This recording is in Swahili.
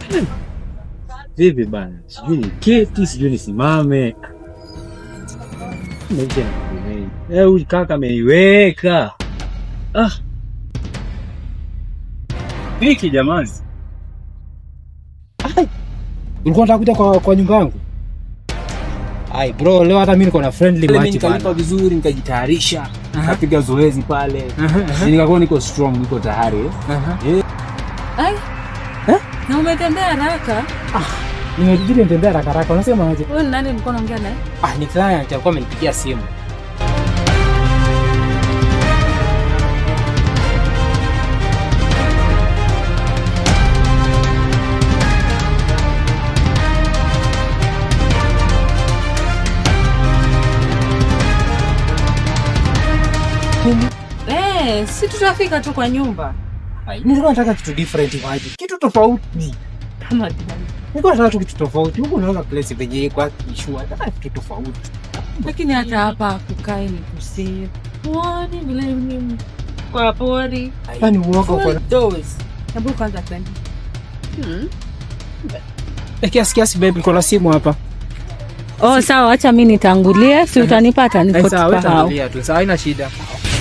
Vipi bana? Sijui ni keti, sijui nisimame. Maisha yanakulemea. Eh, huyu kaka ameiweka. Ah. Viki jamani. Ulikuwa unataka kuja kwa, kwa nyumba yangu? Ai bro, leo hata mimi niko na friendly Mimi match nikalipa bana. vizuri nikajitayarisha. Aha. Kapiga zoezi pale. Aha, aha, Nikakuwa niko strong, niko tayari. eh. aha. Ai. Eh? Na umetembea haraka. Nimejidi nitembea haraka haraka. Unasema aje? Wewe ni nani ulikuwa unaongea naye? Ah, ni client alikuwa amenipigia simu. Eh, si tutafika tu kwa nyumba. Ai, nilikuwa nataka kitu different maji. Kitu tofauti. Kama gani? Nilikuwa nataka tu kitu tofauti. Huko unaona place venye iko issue hata kitu tofauti. Lakini hata hapa kukae ni kusave. Muone vile ni kwa pori. Yaani uoga uko Full na doors. Hebu kwanza twende. Hmm. Eh, kiasi kiasi babe, niko na simu hapa. Oh, sawa, acha mimi nitangulie, si utanipata Eh, niko sawa, wewe tukahau. tangulia tu. Sawa, haina shida.